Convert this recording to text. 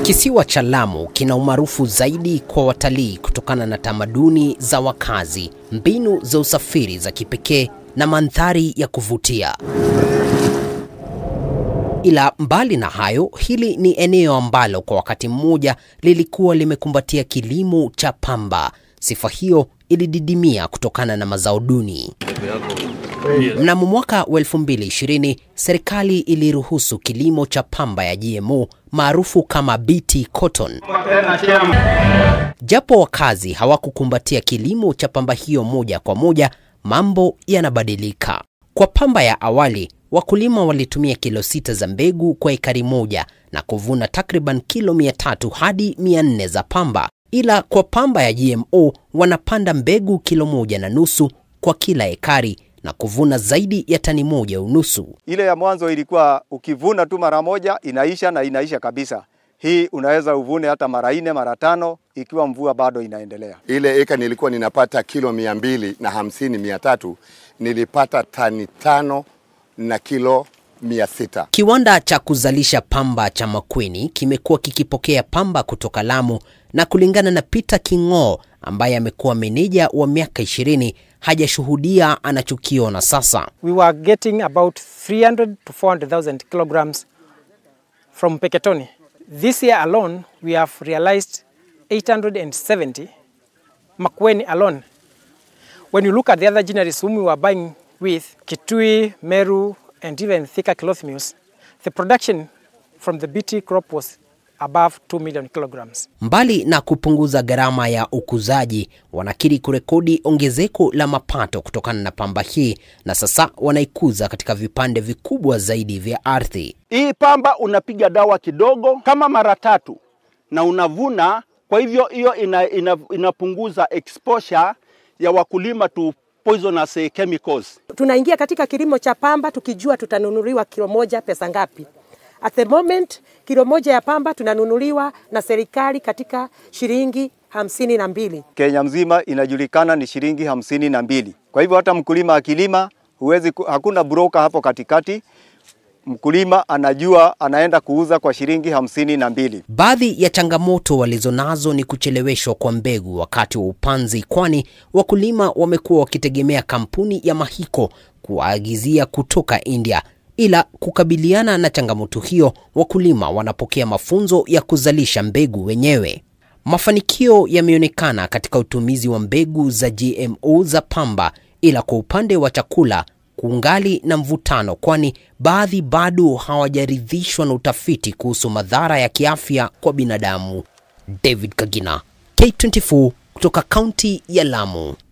Kisiwa cha Lamu kina umaarufu zaidi kwa watalii kutokana na tamaduni za wakazi, mbinu za usafiri za kipekee na mandhari ya kuvutia. Ila mbali na hayo, hili ni eneo ambalo kwa wakati mmoja lilikuwa limekumbatia kilimo cha pamba. Sifa hiyo ilididimia kutokana na mazao duni. Mnamo mwaka wa 2020 serikali iliruhusu kilimo cha pamba ya GMO maarufu kama BT cotton. Japo wakazi hawakukumbatia kilimo cha pamba hiyo moja kwa moja, mambo yanabadilika. Kwa pamba ya awali, wakulima walitumia kilo sita za mbegu kwa ekari moja na kuvuna takriban kilo 300 hadi 400 za pamba, ila kwa pamba ya GMO wanapanda mbegu kilo moja na nusu kwa kila ekari na kuvuna zaidi ya tani moja unusu. Ile ya mwanzo ilikuwa ukivuna tu mara moja inaisha na inaisha kabisa. Hii unaweza uvune hata mara nne mara tano ikiwa mvua bado inaendelea. Ile eka nilikuwa ninapata kilo mia mbili na hamsini mia tatu nilipata tani tano na kilo mia sita. Kiwanda cha kuzalisha pamba cha Makueni kimekuwa kikipokea pamba kutoka Lamu, na kulingana na Peter King'oo ambaye amekuwa meneja wa miaka 20 hajashuhudia anachokiona sasa. we were getting about 300 to 400,000 kilograms from Peketoni. This year alone, we have realized 870 Makueni alone. When you look at the other generaries whom we were buying with, Kitui, Meru, and even thicker cloth mills, the production from the BT crop was above 2 million kilograms. Mbali na kupunguza gharama ya ukuzaji, wanakiri kurekodi ongezeko la mapato kutokana na pamba hii, na sasa wanaikuza katika vipande vikubwa zaidi vya ardhi. Hii pamba unapiga dawa kidogo kama mara tatu na unavuna. Kwa hivyo hiyo ina, ina, inapunguza exposure ya wakulima to poisonous eh, chemicals. tunaingia katika kilimo cha pamba tukijua tutanunuliwa kilo moja pesa ngapi. At the moment kilo moja ya pamba tunanunuliwa na serikali katika shilingi hamsini na mbili. Kenya mzima inajulikana ni shilingi hamsini na mbili. Kwa hivyo hata mkulima akilima huwezi, ku- hakuna broker hapo katikati. Mkulima anajua anaenda kuuza kwa shilingi hamsini na mbili. Baadhi ya changamoto walizonazo ni kucheleweshwa kwa mbegu wakati wa upanzi, kwani wakulima wamekuwa wakitegemea kampuni ya Mahiko kuwaagizia kutoka India. Ila kukabiliana na changamoto hiyo, wakulima wanapokea mafunzo ya kuzalisha mbegu wenyewe. Mafanikio yameonekana katika utumizi wa mbegu za GMO za pamba, ila kwa upande wa chakula kungali na mvutano, kwani baadhi bado hawajaridhishwa na utafiti kuhusu madhara ya kiafya kwa binadamu. David Kagina, K24 kutoka kaunti ya Lamu.